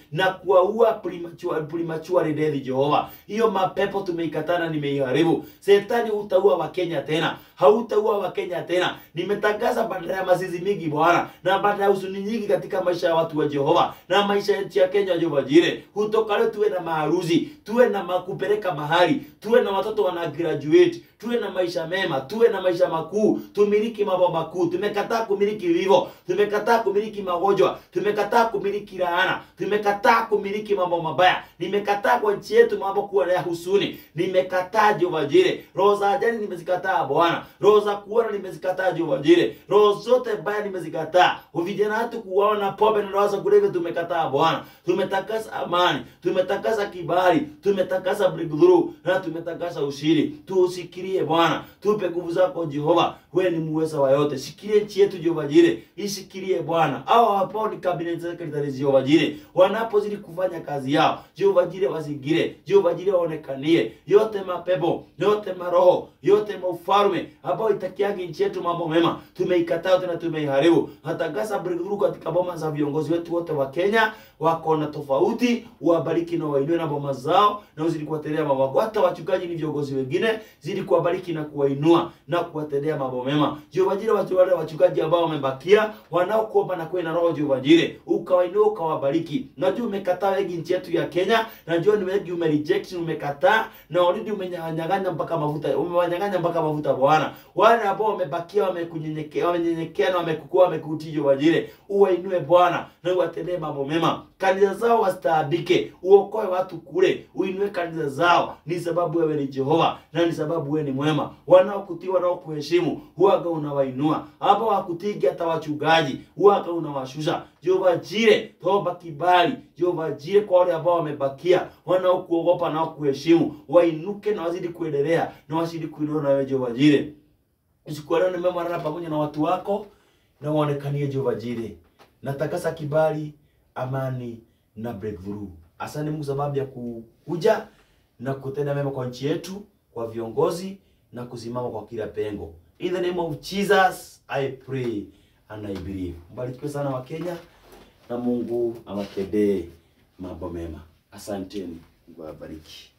na kuwaua premature premature death Jehova. Hiyo mapepo tumeikatana, nimeiharibu. Shetani utaua Wakenya tena, hautaua Wakenya tena. Nimetangaza badala ya mazizi mingi Bwana, na badala ya huzuni nyingi katika maisha ya watu wa Jehova na maisha ya nchi ya Kenya, Jehova Jire, kutoka leo tuwe na maharusi, tuwe na makupeleka mahali, tuwe na watoto wana graduate, tuwe na maisha mema, tuwe na maisha makuu, tumiliki mambo makuu. Tumekataa kumiliki vivo, tumekataa kumiliki magonjwa, tumekataa kumiliki laana, tumekataa kumiliki mambo mabaya. Nimekataa kwa nchi yetu mambo kuwa ya husuni, nimekataa Jehova Jire. Roho za ajali nimezikataa Bwana, roho za kuona nimezikataa Jehova Jire, roho zote mbaya nimezikataa. Vijana wetu kuwaona pombe na dawa za kulevya tumekataa Bwana. Tumetakasa amani, tumetakasa kibali, tumetakasa breakthrough na tumetakasa ushindi. Tuusikirie Bwana, tupe nguvu zako Jehova, wewe ni muweza wa yote. Sikirie nchi yetu Jehova Jire, isikirie Bwana. Hao hapo ni cabinet secretary Jehova Jire, wanapozidi kufanya kazi yao Jehova Jire, wazingire Jehova Jire, waonekanie yote mapepo yote maroho yote maufalme ambao itakiagi nchi yetu mambo mema, tumeikataa tena tumeiharibu. Natangaza breakthrough katika boma za viongozi wetu wote wa Kenya, wako na tofauti, wabariki na wainue na boma zao, na uzidi kuwatendea mambo mema. Hata wachungaji ni viongozi wengine, zidi kuwabariki na kuwainua na kuwatendea mambo mema. Jehova Jire, watu wale wachungaji ambao wamebakia, wanaokuomba na kuwa na roho Jehova Jire, ukawainua ukawabariki. Najua umekataa wengi nchi yetu ya Kenya, najua ni wengi ume reject umekataa, na already umenyang'anya mpaka mafuta, umewanyang'anya mpaka mafuta Bwana. Wale ambao wamebakia wamekunyenyekea, wamenyenyekea na wamekukua, wamekutii Jehova Jire, uwainue Bwana na uwatendee mambo mema. Kanisa zao wastaabike, uokoe watu kule, uinue kanisa zao. Ni sababu wewe ni Jehova na ni sababu wewe ni mwema. Wanaokutii, wanaokuheshimu, huwaga unawainua. Hapa wakutigi hata wachungaji, huwaga unawashusha. Jehova Jire, toba kibali. Jehova Jire, kwa wale ambao wamebakia, wanaokuogopa na kuheshimu, wainuke na wazidi kuendelea na wazidi kuinua na wewe Jehova Jire. Usiku wa leo nimeambatana pamoja na watu wako na waonekanie Jehova Jire. Natakasa kibali, amani na breakthrough. Asante Mungu sababu ya kuja na kutenda mema kwa nchi yetu, kwa viongozi na kusimama kwa kila pengo. In the name of Jesus, I pray and I believe. Mbarikiwe sana wa Kenya na Mungu awatendee mambo mema. Asanteni. Mungu awabariki.